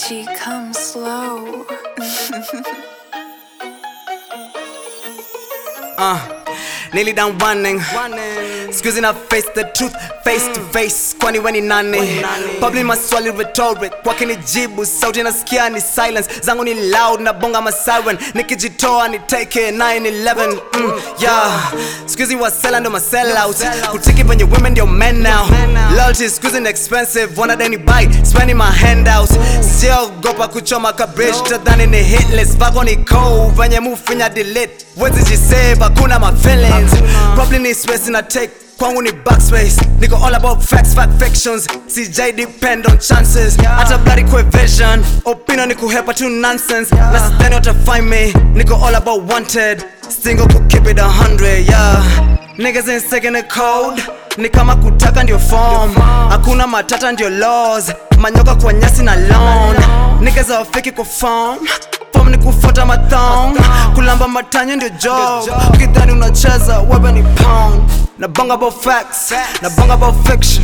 G, come slow. Uh, nearly done running. Squeezing her face, the truth face to face. Kwani weni nani? Probably maswali rhetoric. Wakinijibu sauti nasikia ni silence. Zangu ni loud na bonga ma siren. Nikijitoa ni take 911. Mm, yeah. Squeezy wasela ndo masell out. Kutiki penye women ndio men now. Loyalty squeezing expensive. Wanna deni buy, spending my handouts. Siogopa kuchoma kabrish. Tadhani ni hitless. Vako ni cold. Venye mufinya delete. Wezi jisave, hakuna my feelings. Probably ni space na take kwangu ni backspace niko all about facts fact fictions cj depend on chances hata bloody coevasion opinion ni kuhepa tu nonsense na sidhani watafind me niko all about wanted single ku keep it a hundred yeah niggas ain't second the code ni kama kutaka ndio form hakuna matata ndio laws manyoka kwa nyasi na lawn niggas hawafiki kuform Form ni kufuata mathong kulamba matanya ndio job ukidhani unacheza wewe ni pound na bang about facts na bang about fiction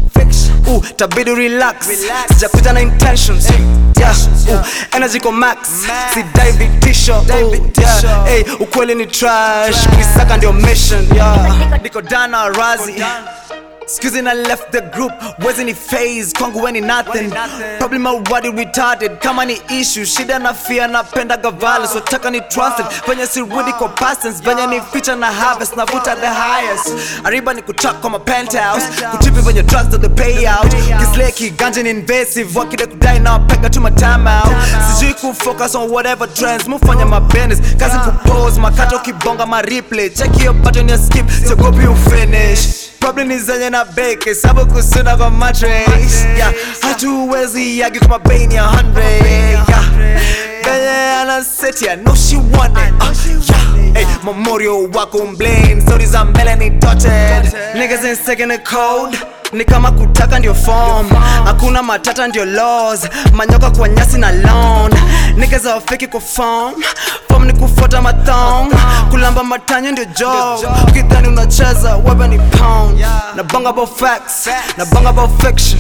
Ooh, tabidi relax sijakuja na intentions yeah, ooh, energy ko max si David Tisho ooh, yeah, hey, ukweli ni trash kuisaka ndio mission yeah. niko dana razi Excuse I left the group, wasn't it phase kwangu weni nothing Probably my word retarded kama ni issue shida na fear napenda gavala so taka ni trusted venye sirudi kwa pastors venye ni feature na harvest navuta the highest ariba ni kutak kwa ma penthouse kutripi venye drugs to the payout kisleki ganja ni invasive wakide kudai na wapega tu my time out sijui kufocus on whatever trends mufanya my business kazi kupose makato kibonga ma replay check your button ya skip siogopi ufinish Problem ni zenye na beke sabu kusunda kwa matrix yeah. Hatuwezi yagi kwa mabeni ya 100 yeah. Benye ana set ya no she want it uh, yeah. hey, Memorial wako mblain Stories za mbele ni dotted Niggas ain't second the code ni kama kutaka ndio form hakuna matata ndio laws manyoka kwa nyasi na lawn niggas hawafiki kwa form form ni kufuata mathong kulamba matanya ndio job ukidhani unacheza wewe ni pound na bang about facts na bang about fiction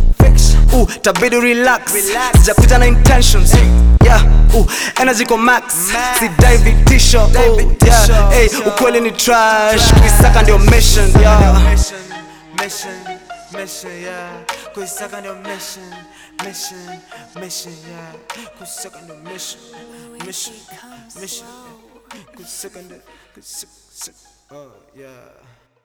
Ooh, tabidi relax sijakuja na intentions yeah ooh, energy ko max si David Tisho ooh, yeah hey, ukweli ni trash kuisaka ndio mission yeah mission, mission, yeah. Kuisaka ndio mission, mission, mission, yeah. Kuisaka ndio mission, mission, mission, yeah. Kuisaka ndio, kuisaka, oh, yeah.